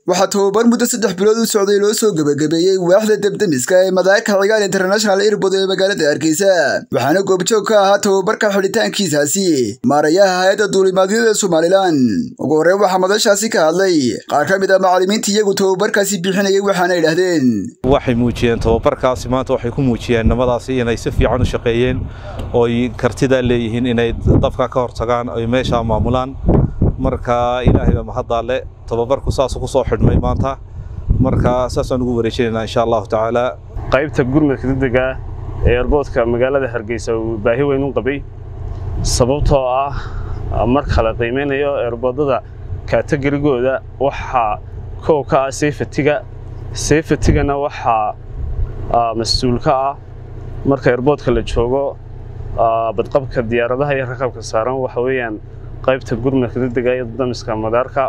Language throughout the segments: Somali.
waxaa tababar muddo saddex bilood u socday loo soo gebagabeeyey waaxda debdemiska ee madaaka cigaal international airbood ee magaalada hargeysa waxaana goobjoog ka ahaa tababarka xidhitaankiisaasi maarayaha hay-adda duulimaadyada somalilan ugu horreyn waxaa madashaasi ka hadlay qaar ka mid ah macallimiinta iyagu tababarkaasi bixinayay waxaana idhaahdeen waxay muujiyeen tababarkaasi maanta waxay ku muujiyeen nimadaasi inay si fiican u shaqeeyeen ooy kartidaa leeyihiin inay dabka ka hortagaan oy meeshaa maamulaan marka ilaahay baa mahaddaale tababarku saasuu ku soo xidhmay maanta marka saasaan ugu wareejinaynaa insha allahu tacaala qaybta gurmadka degdega ee erboodka magaalada hargeysa uu baahi weyn u qabay sababtoo ah marka la qiimeynayo erboodada kaategorigooda waxaa kow ka ah seyfatiga seyfatigana waxaa mas-uul ka ah marka erboodka la joogo badqabka diyaaradaha iyo raqabka saaran waxa weeyaan qaybta gurmadka degdega iyo damiska madaarka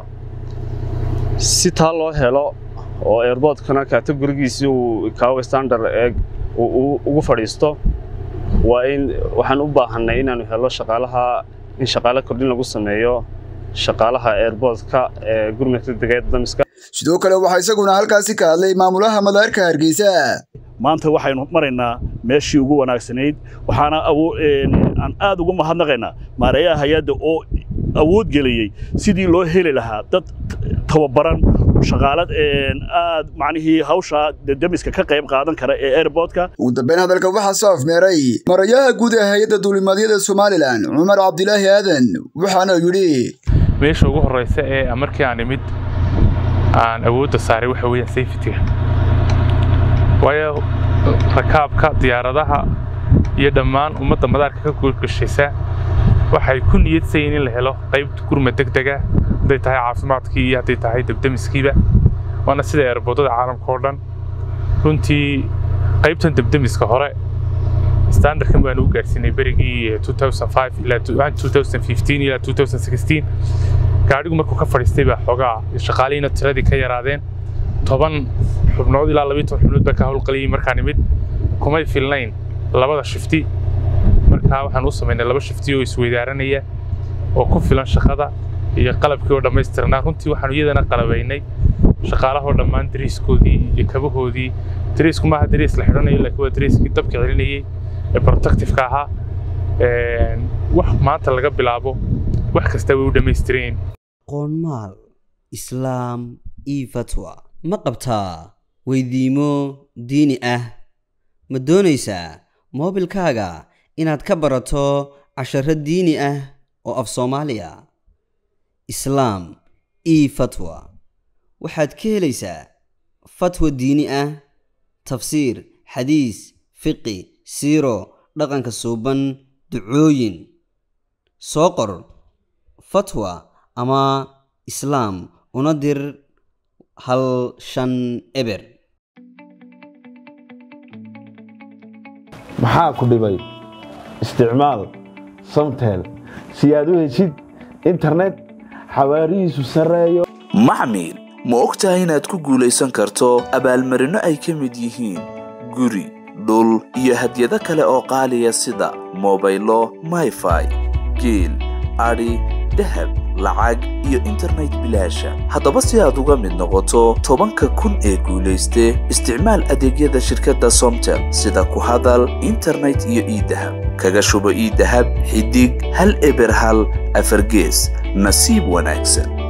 si taa loo helo oo airboodkana kategorigiisii uu kaawe standard eeg ugu fadhiisto waa in waxaan u baahanay inaanu helo shaqaalaha in shaqaale kordhin lagu sameeyo shaqaalaha airboodka ee gurmadka degdega ee damiska sidoo kale waxaa isaguna halkaasi ka hadlay maamulaha madaarka hargeysa maanta waxaynu maraynaa meeshii ugu wanaagsanayd waxaana aan aad ugu mahadnaqaynaa maareeyaha hay-adda oo awood geliyey sidii loo heli lahaa dad tababaran shaqaalad aad macnihii hawsha demiska ka qayb qaadan kara ee airboodka ugu dambeyn hadalka waxaa soo afmeeray marayaha guud ee hay-adda duulimaadyada somalilan cumar cabdilaahi aadan waxaana yidhi meesha ugu horreysa ee markii aan imid aan awoodda saaray waxa weeyaan safetyga waayo rakaabka diyaaradaha iyo dhammaan ummadda madaarka ka guurgashaysa waxay ku niyadsayiin in la helo qaybta gurma degdega hadday tahay caafimaadkii iyo hadday tahay debdemiskiiba waana sida eerboodada caalamka oo dhan runtii qaybtan debdemiska hore standardkan baanu u gaarsiinay berigii ilaa gaadhigu markuu ka fadhiistay baa xoogaa shaqaalihiina tiradii ka yaraadeen toban xubnood ilaa labiyi toban xubnood baa ka howlqaliyey markaan imid kumay filnayn labada shifti markaa waxaan u samaynay laba shifti oo isweydaaranaya oo ku filan shaqada iyo qalabkii oo dhammaystirnaa runtii waxaanu iyadana qalabaynay shaqaalahoo dhammaan dariiskoodii iyo kabahoodii dariisku maaha dariis la xidhanayo laakiin waa dariiskii dabka celinayey ee protectifeka ahaa wax maanta laga bilaabo wax kasta way u dhammaystireen qoonmaal islaam io fatwa ma qabtaa weydiimo diini ah ma doonaysaa moobilkaaga inaad ka barato casharo diini ah oo af soomaaliya islaam io fatwa waxaad ka helaysaa fatwa diini ah tafsiir xadiis fiqi siiro dhaqanka suuban ducooyin soo qor fatwa ama islaam una dir hal shan eber maxaa ku dhibay isticmaal samtel si aad u heshid internet xawaarihiisu sarreeyo maxmil ma og tahay inaad ku guulaysan karto abaalmarinno ay ka mid yihiin guri dhul iyo hadyado kale oo qaaliya sida mobaylo mayfai geel adhi dahab lacag iyo internet bilaasha haddaba si aad uga mid noqoto tobanka kun ee guulayste isticmaal adeegyada shirkadda somtel sida ku hadal internet iyo iidahab kaga shubo iidahab xidig hal eber hal afargees nasiib wanaagsan